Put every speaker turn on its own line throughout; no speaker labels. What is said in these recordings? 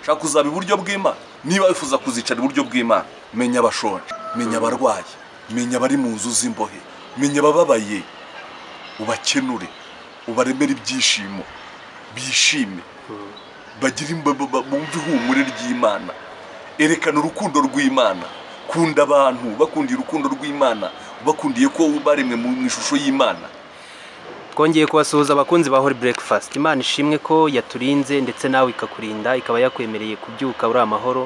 shaka uzaba iburyo bw'imana niba wifuza kuzicara iburyo bw'imana menya abashonje menya abarwayi menya abari mu nzu z'imbohe menya abababaye ubakenure ubaremere ibyishimo bishime bagire imba- ba- ba- bumve ihumure ry'imana erekana urukundo rw'imana kunda abantu bakundiye urukundo rw'imana bakundiye ko baremwe mu ishusho y'imana
twongeye kubasuhuza abakunzi ba hori burekifasiti imana ishimwe ko yaturinze ndetse nawe ikakurinda ikaba yakwemereye kubyuka uri amahoro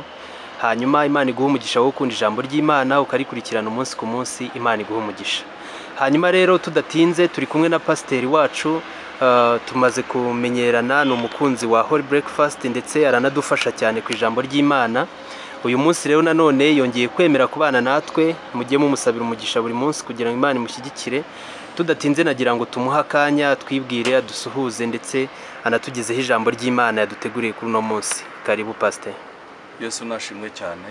hanyuma imana iguha umugisha wo gukunda ijambo ry'imana ukarikurikirana umunsi ku munsi imana iguha umugisha hanyuma rero tudatinze turi kumwe na pasiteri wacu eh, tumaze kumenyerana ni umukunzi wa hori burekifasiti ndetse aranadufasha cyane ku ijambo ry'imana uyu munsi rero nanone yongeye kwemera kubana natwe mujye mumusabira umugisha buri munsi kugira ngo imana imushyigikire tudatinze nagira ngo tumuhe akanya twibwire adusuhuze ndetse anatugezeho ijambo ry'imana yaduteguriye kuri uno munsi karibu pasiteri
yesu nashimwe cyane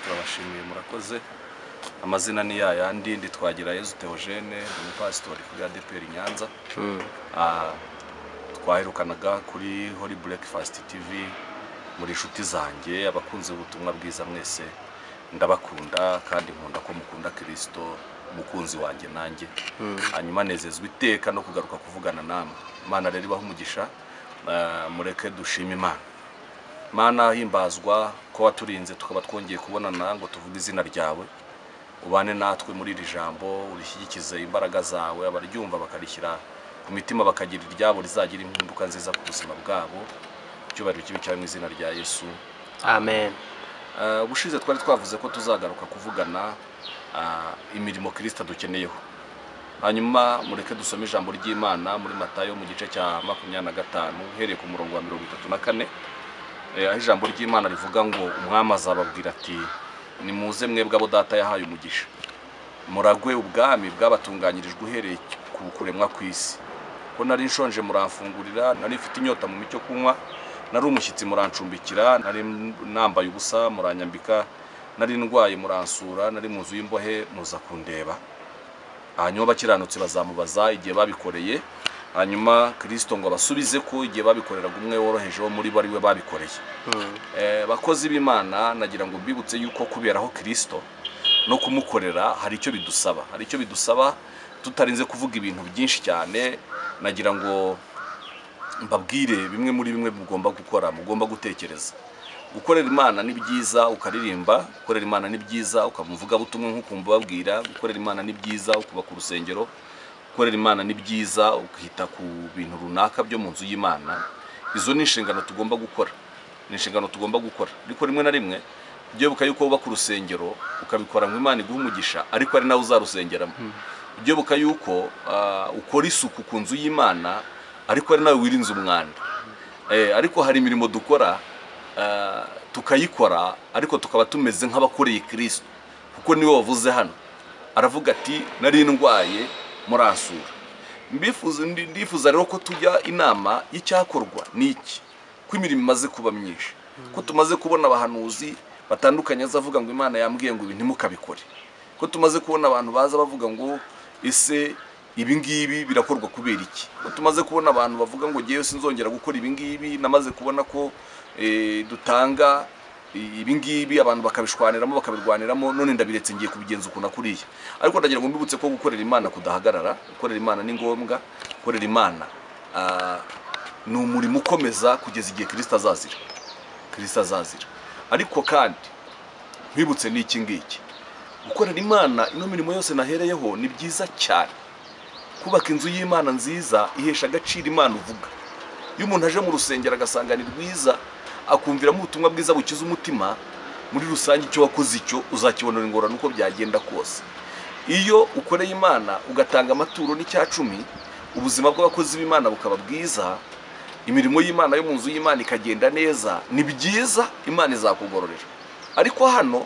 turabashimiye murakoze amazina ni ya yandi ndi twagira yesu teogene umupasitori kuri adeperi nyanza Ah, twaherukanaga kuri hori burekifasiti tivi muri inshuti zanjye abakunze ubutumwa bwiza mwese ndabakunda kandi nkunda ko mukunda kirisito umukunzi wanjye nanjye hanyuma nezezwa iteka no kugaruka kuvugana namwe imana rero ibaha umugisha ah, mureke dushime imana mana himbazwa ko waturinze tukaba twongeye kubonana ngo tuvuge izina ryawe ubane natwe muri iri jambo urishyigikize imbaraga zawe abaryumva bakarishyira ku mitima bakagira iryabo rizagira impinduka nziza ku buzima bwabo icyubahiro kibi cyawe mu izina rya yesu
amen
Eh, ubushize twari twavuze ko tuzagaruka kuvugana ah, imirimo kirisita dukeneyeho hanyuma mureke dusome ijambo ry'imana muri matayo mu gice cya makumyabiri na gatanu uhereye ku murongo wa mirongo itatu na kane Eh, aho ijambo ry'imana rivuga ngo umwami azababwira ati nimuze mwebwe abo data yahaye umugisha muragwe ubwami bwabatunganyirijwe uhereye ku kuremwa kw'isi ko nari nshonje muramfungurira nari mfite inyota mu micyo kunywa nari umushyitsi murancumbikira nari nambaye ubusa muranyambika nari ndwaye muransura nari mu nzu y'imbohe muza kundeba hanyuma abakiranutsi bazamubaza igihe babikoreye hanyuma kirisito ngo abasubize ko igihe babikoreraga umwe woroheje wo muri bo ari we babikoreye Eh, bakozi b'imana nagira ngo mbibutse yuko kuberaho kirisito no kumukorera hari icyo bidusaba hari icyo bidusaba tutarinze kuvuga ibintu byinshi cyane nagira ngo mbabwire bimwe muri bimwe mugomba gukora mugomba gutekereza gukorera imana ni byiza ukaririmba gukorera imana ni byiza ukamuvuga butumwe nk'ukumva ubabwira gukorera imana ni byiza ukuba ku rusengero gukorera imana ni byiza ukita ku bintu runaka byo mu nzu y'imana izo ni inshingano tugomba gukora ni inshingano tugomba gukora ariko rimwe na rimwe byibuka yuko wubaka urusengero ukabikora ngo imana iguhe umugisha ariko ari nawe uzarusengeramo byibuka yuko ah, ukora isuku ku nzu y'imana ariko ari nawe wirinze umwanda Eh, ariko hari imirimo dukora eh, tukayikora ariko tukaba tumeze nk'abakoreye kirisito kuko niwe wavuze hano aravuga ati nari ndwaye muransura mbifuza ndi- ndifuza rero ko tujya inama y'icyakorwa n'iki ko imirimo imaze kuba myinshi ko tumaze kubona abahanuzi batandukanye azavuga ngo imana yambwiye ngo ibi ntimukabikore ko tumaze kubona abantu baza bavuga ngo ese ibi ngibi birakorwa kubera iki ko tumaze kubona abantu bavuga ngo ngewe sinzongera gukora ibi ngibi namaze kubona ko eh, dutanga i- ibi ngibi abantu bakabishwaniramo bakabirwaniramo none ndabiretse ngiye kubigenza uku na kuriya ariko ndagira ngo mbibutse ko gukorera imana kudahagarara gukorera imana ni ngombwa gukorera imana ah, ni umurimo ukomeza kugeza igihe kirisita azazira kirisita azazira ariko kandi nkwibutse n'iki ngiki gukorera imana ino mirimo yose nahereyeho ni byiza cyane kubaka inzu y'imana nziza ihesha agaciro imana uvuga iyo umuntu aje mu rusengero agasanga ni rwiza akumviramo ubutumwa bwiza bukiza umutima muri rusange icyo wakoze icyo uzakibonera ingorane uko byagenda kose iyo ukoreye imana ugatanga amaturo n'icyacumi ubuzima bw'abakozi b'imana bukaba bwiza imirimo y'imana yo mu nzu y'imana ikagenda neza ni byiza imana izakugororera ariko hano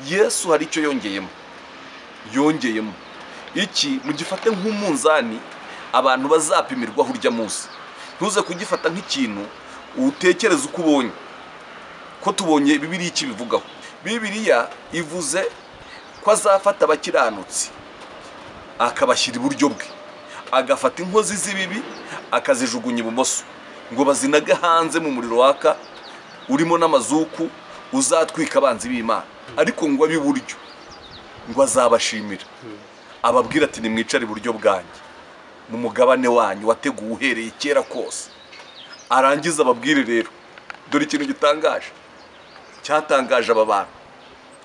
yesu hari icyo yongeyemo yongeyemo iki mugifate nk'umunzani abantu bazapimirwaho urya munsi ntuze kugifata nk'ikintu utekereza uko ubonye ko tubonye bibiriya iki bivugaho bibiriya ivuze ko azafata abakiranutsi akabashyira iburyo bwe agafata inkozi z'ibibi akazijugunya ibumoso ngo bazinage hanze mu muriro waka urimo n'amazuku uzatwika abanzi b'imana ariko ngo ab'iburyo ngo azabashimira ababwira ati nimwicare iburyo bwanjye mu mugabane wanyu wateguwe uhereye kera kose arangiza ababwire rero dore ikintu gitangaje cyatangaje aba bantu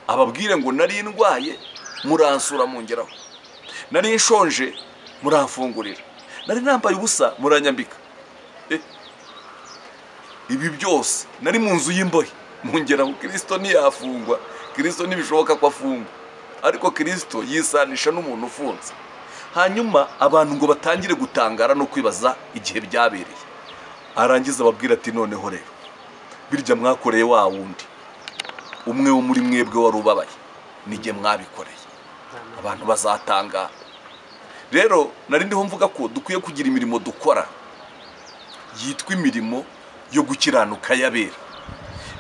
ababwire ngo nari ndwaye muransura mungeraho nari nshonje muramfungurira nari nambaye ubusa muranyambika Eh, ibi byose nari mu nzu y'imbohe mungeraho kirisito ntiyafungwa kirisito ntibishoboka ko afungwa ariko kirisito yisanisha n'umuntu ufunze hanyuma abantu ngo batangire gutangara no kwibaza igihe byabereye arangiza ababwira ati noneho rero birya mwakoreye wa wundi umwe wo muri mwebwe wari ubabaye nijye mwabikoreye abantu bazatangara rero nari ndiho mvuga ko dukwiye kugira imirimo dukora yitwa imirimo yo gukiranuka y'abera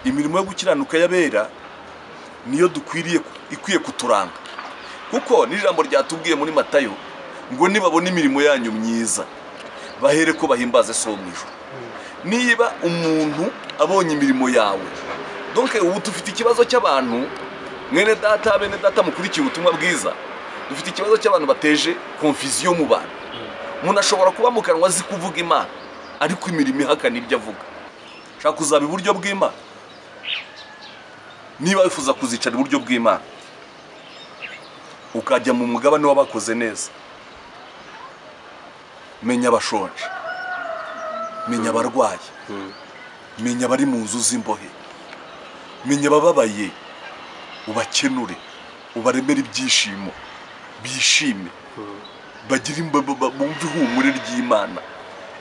imirimo yo gukiranuka y'abera niyo dukwiriye ikwiye kuturanga kuko n'ijambo ryatubwiye muri matayo ngo nibabona imirimo yanyu myiza bahere ko bahimbaze so mu ijoro niba umuntu abonye imirimo yawe donke ubu dufite ikibazo cy'abantu mwene data bene data mukurikiye ubutumwa bwiza dufite ikibazo cy'abantu bateje konfiziyo mu bantu umuntu ashobora kuba mu kanwa azi kuvuga imana ariko imirimo ihakana ibyo avuga ushaka kuzaba iburyo bw'imana niba wifuza kuzicara iburyo bw'imana ukajya mu mugabane w'abakoze neza menya abashonje menya abarwayi menya abari mu nzu z'imbohe menya abababaye ubakenure ubaremere ibyishimo bishime bagire imba- ba- ba- bumve ihumure ry'imana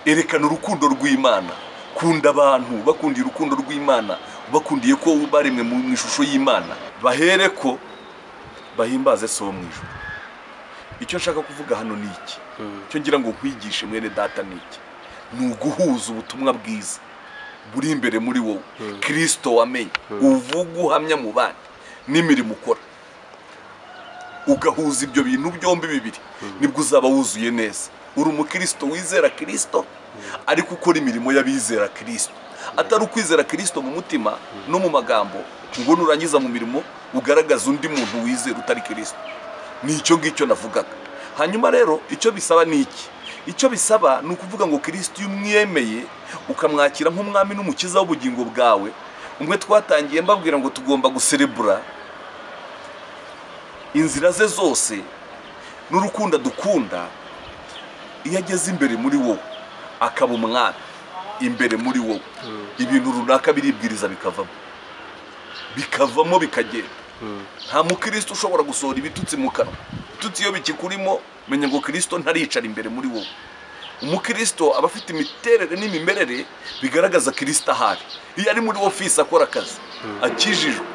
erekana urukundo rw'imana kunda abantu bakundiye urukundo rw'imana bakundiye ko baremwe mu mu ishusho y'imana bahere ko bahimbaze so mu ijoro icyo nshaka kuvuga hano ni iki icyo ngira ngo nkwigishe mwene data ni iki ni uguhuza ubutumwa bwiza buri imbere muri wowe kirisito wamenye uvuga uhamya mu bandi n'imirimo ukora ugahuza ibyo bintu byombi bibiri nibwo uzaba wuzuye neza uri umukristo wizera kirisito ariko ukora imirimo y'abizera kirisito atari ukwizera kirisito mu mutima no mu magambo ngo nurangiza mu mirimo ugaragaza undi muntu wizera utari kirisito ni icyo ngicyo navugaga hanyuma rero icyo bisaba ni iki icyo bisaba ni ukuvuga ngo kirisito iyo umwemeye ukamwakira nk'umwami n'umukiza w'ubugingo bwawe umwe twatangiye mbabwira ngo tugomba guserebura inzira ze zose n'urukundo adukunda iyo ageze imbere muri wowe akaba umwami imbere muri wowe ibintu runaka biribwiriza bikavamo bikavamo bikagenda nta mukristo ushobora gusohora ibitutsi mu kanwa ibitutsi iyo bikikurimo menya ngo kirisito ntaricara imbere muri wowe umukristo aba afite imiterere n'imimerere bigaragaza kirisito ahari iyo ari muri ofisi akora akazi akijijwe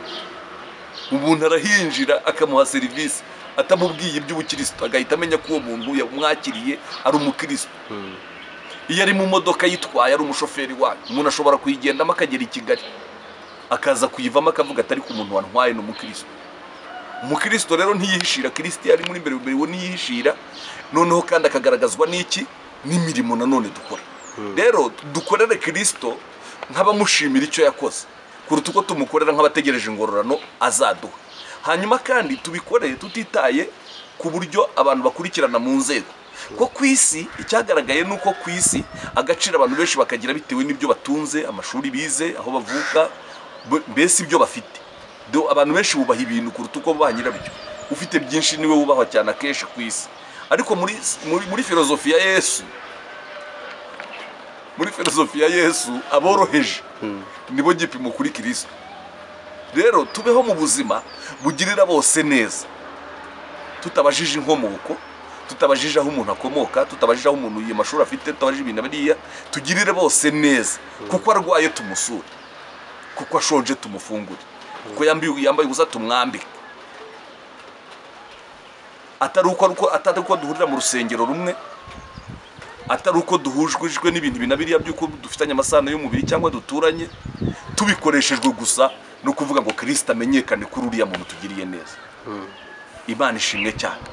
umuntu arahinjira akamuha serivisi atamubwiye iby'ubukirisito agahita amenya ko uwo muntu yamwakiriye ari umukristo iyo ari mu modoka yitwaye ari umushoferi wayo umuntu ashobora kuyigendamo akagera i kigali akaza kuyivamo akavuga atari ku muntu wantwaye ni umukristo umukristo rero ntiyihishira kirisiti ari muri mbere mbere we ntiyihishira noneho kandi akagaragazwa n'iki n'imirimo nanone dukora rero dukorere kirisito nk'abamushimira icyo yakoze kuruta uko tumukorera nk'abategereje ingororano azaduha hanyuma kandi tubikore tutitaye ku buryo abantu bakurikirana mu nzego ko ku isi icyagaragaye ni uko ku isi agaciro abantu benshi bakagira bitewe n'ibyo batunze amashuri bize aho bavuka b- mbese ibyo bafite Do- abantu benshi bubaha ibintu kuruta uko bubaha nyirabyo ufite byinshi niwe wubahwa cyane akenshi ku isi ariko muri, muri, muri filozofi ya yesu muri filozofi ya yesu aboroheje nibo gipimo kuri kirisito rero tubeho mu buzima bugirira bose neza tutabajije inkomoko tutabajije aho umuntu akomoka tutabajije aho umuntu amashuri afite tutabajije ibintu biriya tugirire bose neza kuko arwaye tumusure kuko ashonje tumufungure kuko yambaye yambaye ubusa tumwambike atari uko ari uko- atari uko duhurira mu rusengero rumwe atari uko duhujwe n'ibintu ibi na biriya by'uko dufitanye amasano y'umubiri cyangwa duturanye tubikoreshejwe gusa no kuvuga ngo kirisita amenyekane kuri uriya muntu tugiriye neza imana ishimwe cyane